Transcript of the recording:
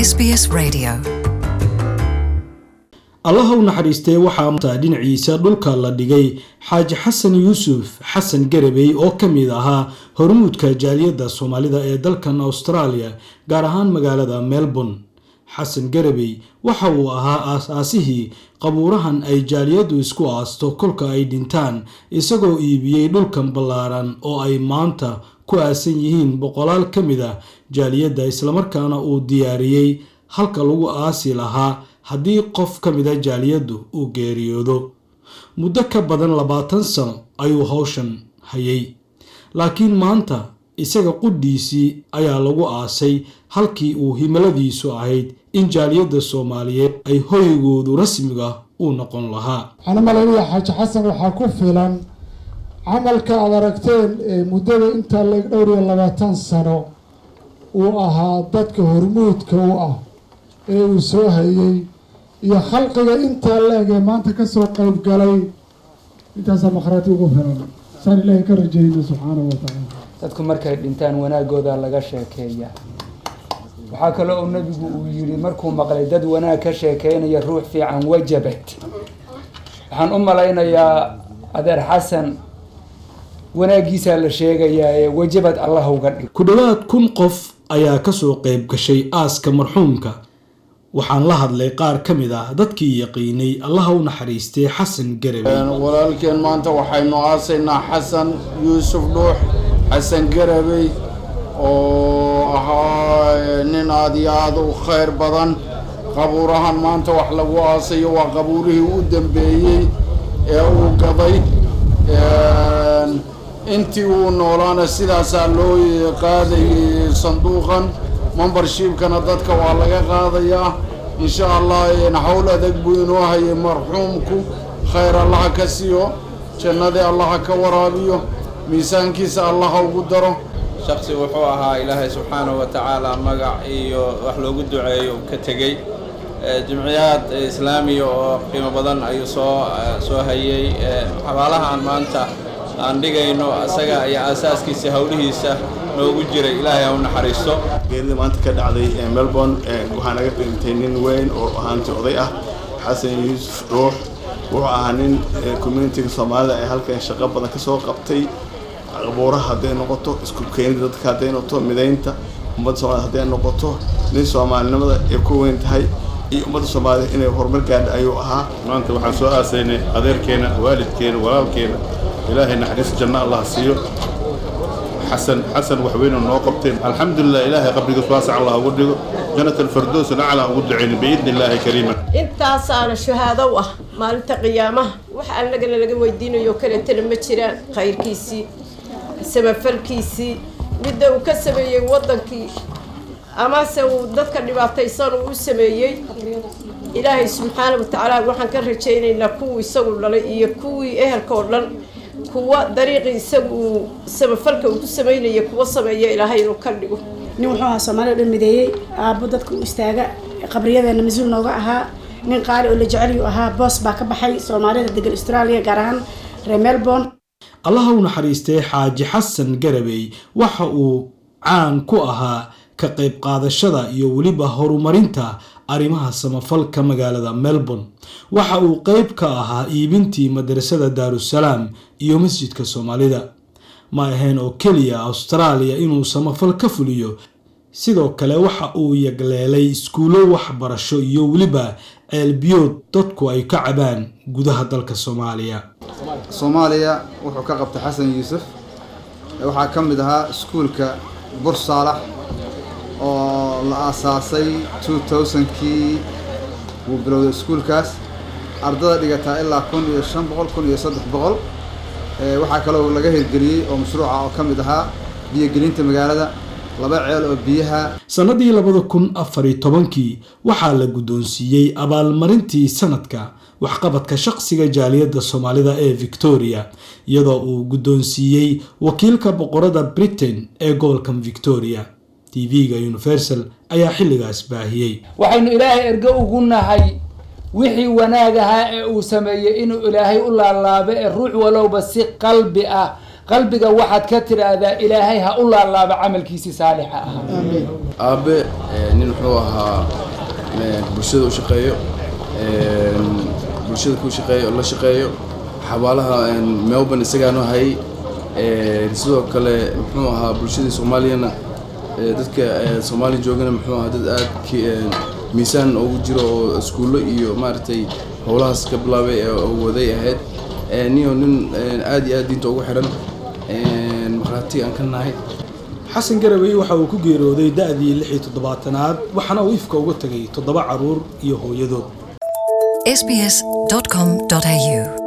SBS Radio. allaha u naxariistee waxaa maanta dhinaciisa dhulka la dhigay xaaji xasan yuusuf xasan garabey oo ka mid ahaa hormuudka jaaliyadda soomaalida ee dalkan australia gaar ahaan magaalada melbourne xasan garabey waxa uu ahaa aas-aasihii qabuurahan ay jaaliyaddu isku aasto kolka ay dhintaan isagoo iibiyey dhulkan ballaaran oo ay maanta ku aasan yihiin boqolaal ka mid ah jaaliyadda islamarkaana uu diyaariyey halka lagu aasi lahaa haddii qof ka mida jaaliyaddu uu geeriyoodo muddo ka badan labaatan sano ayuu howshan hayay laakiin maanta isaga qudhiisii ayaa lagu aasay halkii uu himiladiisu ahayd in jaaliyadda soomaaliyeed ay hoygoodu rasmiga u noqon lahaa waxaan u malaynayaa xaaji xasan waxaa ku filan camalka aad aragteen ee muddada intaa laeg dhowr iyo labaatan sano uu ahaa dadka hormuudka u ah ee uu soo hayay iyo khalqiga intaa la-eg ee maanta kasoo qayb galay intaasaa makhraati ugu filan saan ilaahay ka rajayna subxaanahu wa tacaala dadku markay dhintaan wanaagooda laga sheekeeya waxaa kaloo uu nabigu uu yidhi markuu maqlay dad wanaag ka sheekeynaya ruux fiican wajabad waxaan u malaynayaa adeer xasan wanaaggiisaa la sheegayaa ee wajabad allah uga dhig ku dhowaad kun qof ayaa kasoo qayb gashay aaska marxuumka waxaan la hadlay qaar ka mid ah dadkii yaqiinay allaha u naxariistay xasan garabey walaalkeen maanta waxaynu aasaynaa xasan yuusuf dhuux xasan garabey oo ahaa nin aada iyo aada u khayr badan qabuurahan maanta wax lagu aasayo waa qabuurihii u dambeeyey ee uu gaday intii uu noolaana sidaasaa loo qaadayay sanduuqan membershipkana dadka waa laga qaadayaa insha allah hawl adag buu inoo hayay marxuumku khayr allaha ka siiyo jannadii allaha ka waraabiyo miisaankiisa allaha ugu daro shaksi wuxuu ahaa ilaahay subxaanahu wa tacaala magac iyo wax loogu duceeyo ka tegey jimciyaad islaamiya oo qiimo badan ayuu soo soo hayay xabaalahaan maanta aan dhigayno isaga iyo aasaaskiisa howlihiisa noogu jiray ilaahay ha u naxariisto geerida maanta ka dhacday ee melbourne waxaa naga dhintay nin weyn oo ahaanti oday ah xasan yuusuf dhuux wuxuu ahaa nin communitiga soomaalida ee halkan shaqo badan ka soo qabtay qabuuraha hadday noqoto isku keenida dadka hadday noqoto midaynta ummadda soomaalida hadday noqoto nin soomaalinimada ay ku weyn tahay iyo ummadda soomaalida inay horumar gaadha ayuu ahaa maanta waxaan soo aasaynay adeerkeena waalidkeena walaalkeena ilaahay naxariis janno allah siiyo xasan xasan waxweynu noo qabteen alxamdulilah ilaahay qabrigiis waasac allah ugu dhigo jannat alfardows nacla ugu ducayna biidni illaahi kariima intaasaana shahaado u ah maalinta qiyaamaha wax annagana laga weydiinayo kaleetana ma jiraan khayrkiisii samafalkiisii midda uu ka sameeyey waddankii amase uu dadka dhibaataysan uu u sameeyey ilaahay subxaana wa tacaala waxaan ka rajaynaynaa kuwii isagu dhalay iyo kuwii ehelka oo dhan kuwa dariiqii isagu uu samafalka uu ku samaynaya kuwa sameeya ilaahay inuu ka dhigo nin wuxuu ahaa soomaalida dhan mideeyey aabbo dadka u istaaga qabriyadeena mas-uul nooga ahaa nin qaali oo la jecelyuu ahaa boos baa ka baxay soomaalida degan australia gaar ahaan reer melbourne allaha u naxariistay xaaji xasan garabey waxa uu caan ku ahaa ka qayb qaadashada iyo weliba horumarinta arrimaha samafalka magaalada melbourne waxa uu qeyb ka ahaa iibintii madrasada daarusalaam iyo masjidka soomaalida ma ahayn oo keliya austraaliya inuu samafal ka fuliyo sidoo kale waxa uu yagleelay iskuulo waxbarasho iyo weliba ceelbiyood dadku ay ka cabaan gudaha dalka soomaaliya soomaaliya wuxuu ka qabtay xasan yuusuf waxaa ka mid ahaa iskuulka bur saalax oo la aasaasay two thousandkii wuu bilowday iskuulkaas ardada dhigataa ilaa kun iyo shan boqol kun iyo saddex boqol waxaa kaloo laga hirgeliyey oo mashruuca oo ka mid ahaa biyogelinta magaalada laba ceel oo biyaha sannadii labada kun afar iyo tobankii waxaa la guddoonsiiyey abaalmarintii sanadka waxqabadka shaqsiga jaaliyadda soomaalida ee victoria iyadoo uu guddoonsiiyey wakiilka boqorada britain ee gobolkan victoria tv-ga universal ayaa xilligaas baahiyey waxaynu ilaahay ergo ugu nahay wixii wanaag ahaa ee uu sameeyey inuu ilaahay u laalaabo ee ruux walowba si qalbi ah qalbiga waxaad ka tiraahdaa ilaahay ha u laalaaba camalkiisii saalixa ahaa aabe nin wuxuu ahaa bulshada u shaqeeyo bulshada ku shaqeeyo la shaqeeyo xabaalaha melbourne isagaanu hayay sidoo kale muxuu ahaa bulshadii soomaaliyana dadka soomaaliya joogana muxuu ahaa dad aad miisaan ugu jiro oo iskuullo iyo maaragtay howlahaas ka bilaabay oo waday ahayd niyo nin aad iyo aad diinta ugu xiran markhaati aan ka nahay xasan garabey waxa uu ku geerooday da'dii lix iyo toddobaatanaad waxaana uu ifka uga tegay toddoba carruur iyo hooyadood sbs.com.au